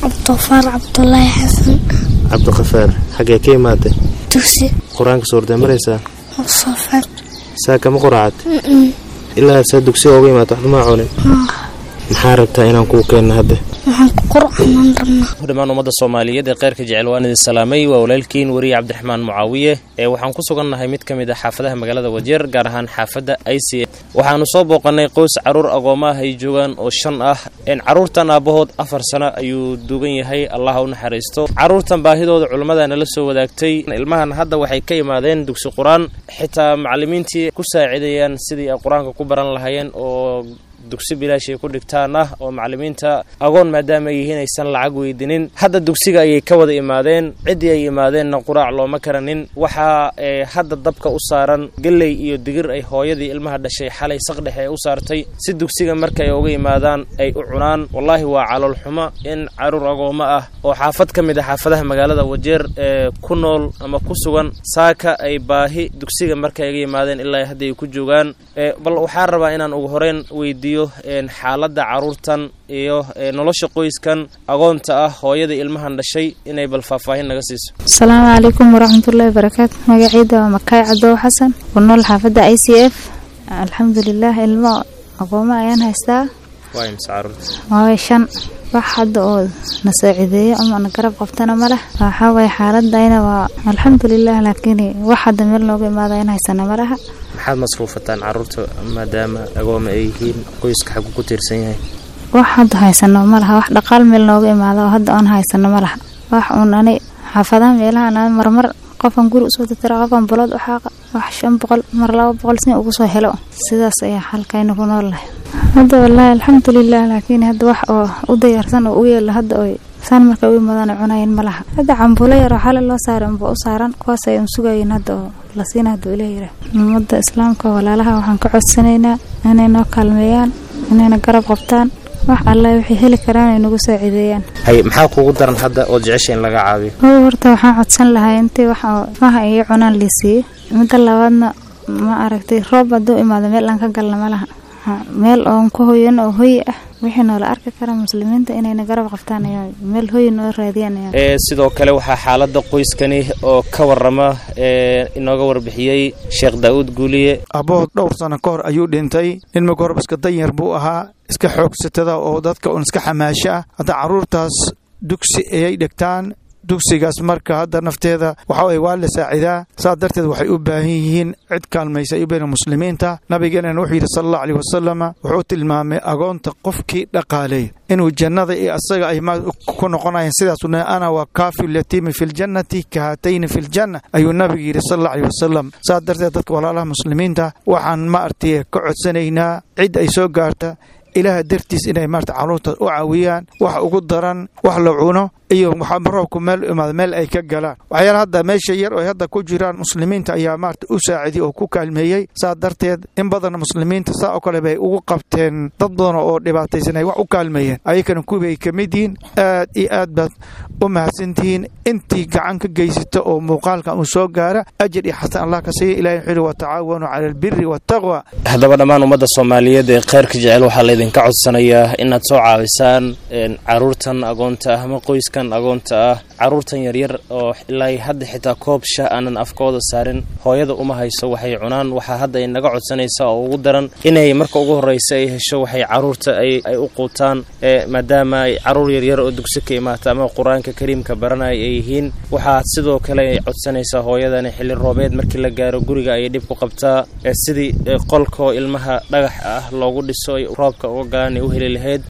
cabdiqafaar cabdulaahi xasan cabdikafaar xaggee ka imaatay dugsi qur-aanka suurtee maraysaa sofan saa kama quraacad ilaa saa dugsiga uga imaata waxba maa cunin maxaa rabtaa inaan kuu keenno hadda waxaan ku qur'aanan rabnaa dhammaan ummadda soomaaliyeed ee kheyrka jecel waan idin salaamay waa walaalkiin weriye cabdiraxmaan mucaawiye ee waxaan ku sugannahay mid ka mid ah xaafadaha magaalada wajeer gaar ahaan xaafadda i c waxaanu soo booqannay qoys carruur agooma ah ay joogaan oo shan ah carruurtan aabbahood afar sano ayuu duugan yahay allaha u naxariisto carruurtan baahidooda culummada nala soo wadaagtay ilmahan hadda waxay ka imaadeen dugsi qur-aan xitaa macallimiintii ku saacidayaan sidii ay qur-aanka ku baran lahaayeen oo dugsi bilaash ay ku dhigtaan ah oo macallimiinta agoon maadaama ay yihiin aysan lacag weydinin hadda dugsiga ayay ka wada imaadeen ciddii ay imaadeenna quraac looma karanin waxaa hadda dabka u saaran gelley iyo digir ay hooyadii ilmaha dhashay xalay saqdhexe ee u saartay si dugsiga markay uga imaadaan ay u cunaan wallaahi waa calool xumo in caruur agoommo ah oo xaafad ka mid ah xaafadaha magaalada wajeer ee ku nool ama ku sugan saaka ay baahi dugsiga markay uga yimaadeen ilaa hadda ay ku joogaan bal waxaan rabaa inaan ugu horeyn weydiiyo xaaladda carruurtan iyo nolosha qoyskan agoonta ah hooyada ilmahan dhashay inay bal faahfaahin naga siiso asalaamu calaykum waraxmatullaahi barakaatu magaciida waa makaay cadow xasan ku nool xaafadda i c f alxamdulilah ilmo aqoomo ayaan haystaa waay shan wax hadda oo na saacideeyo ama na garab qabtana ma leh waxaa waye xaaladayna waa alxamdulilah laakiin wax hadda meel nooga imaada in haysana ma laha maxaad masruufataan carruurta maadaama agooma ay yihiin qoyska xagu ku tiirsan yahay wax hadda haysano ma laha wax dhaqaal meel nooga imaada oo hadda oon haysano ma laha wax uun ani xaafadaha meelaha marmar qofan guri usoo tatira qofan bulood u xaaqa wax shan boqol mar laba boqol sin ugu soo helo sidaas ayaa xalkayna ku nool lahay hadda wallaahi alxamdulilah laakiin hadda wax oo u dayarsan oo u yeela hadda oy saan markay u imaadaan cunayin ma laha hadda cambuulo yar oo xale loo saaray unba u saaran kuwaas ay un sugayin hadda oo la siina hadda ilaah yira ummadda islaamka walaalaha waxaan ka codsanaynaa inay noo kaalmeeyaan inayna garab qabtaan wax alla waxay heli karaan ay nagu saacideeyaan hay maxaa kuugu daran hadda oo jecesha in laga caabiyo o horta waxaan codsan lahaa intii wax maha iyo cunaan liisiiye midda labaadna ma aragtay roob hadduu imaado meel aan ka galna ma laha meel oon ku hoyan oo hoyi ah wixii noola arki kara muslimiinta inayna garab qabtaan ayaa meel hoyi noo raadiyaan sidoo kale waxaa xaaladda qoyskani oo ka warama inooga warbixiyey sheekh daa'uud guuliye abbood dhowr sano ka hor ayuu dhintay nin marka horeba iska danyar buu ahaa iska xoogsatada oo dadka un iska xamaasho ah hadda carruurtaas dugsi ayay dhigtaan dugsigaas marka hadda nafteeda waxa weye waa la saacidaa saas darteed waxay u baahan yihiin cid kaalmaysa ay u baahan muslimiinta nabigeenana wuxuu yidhi sala allahu aleyh wasalama wuxuu tilmaamay agoonta qofkii dhaqaaleey inuu jannada iyo asaga ay ma ku noqonayeen sidaasuu nahay ana waa kaafi lyatiimi fi ljannati ka haatayni fi ljanna ayuu nabigu yidhi sala allahu aleyh wasalam saas darteed dadka walaalaha muslimiinta waxaan ma artay ka codsanaynaa cid ay soo gaarta ilaaha dartiis inay maarata carruurta u caawiyaan wax ugu daran wax la cuno iyo roobku meel imaado meel ay ka galaan waxyaala hadda meesha yar oo hadda ku jiraan muslimiinta ayaa maarata u saaciday oo ku kaalmeeyey saa darteed in badan muslimiinta saa oo kale bay ugu qabteen dad badan oo dhibaataysan ay wax u kaalmeeyeen ayakana kuwibay ka mid yihiin aad iyo aad baad u mahadsantihiin intii gacan ka geysata oo muuqaalkan uu soo gaara ajir iyo xasan allah ka siiya ilahi wuxuu yihi watacaawanu cala albiri waataqwa haddaba dhammaan ummadda soomaaliyeed ee kheyrka jecel waxaa laydinka codsanayaa inaad soo caawisaan caruurtan agoonta ah ama qoyskan agoonta ah caruurtan yaryar oo ilaa hadda xitaa koob shah aanan afkooda saarin hooyada uma hayso waxay cunaan waxaa hadda ay naga codsanaysaa oo ugu daran inay marka ugu horreysa ay hesho waxay caruurta ay u quutaan maadaama ay caruur yaryar oo dugsi ka imaata ama qur-aanka kariimka baranaya ay yihiin waxaa sidoo kale ay codsanaysaa hooyadani xilli roobeed markii la gaaro guriga ayay dhib ku qabtaa sidii qolkoo ilmaha dhagax ah loogu dhiso ay roobka uga galaan ay u heli lahayd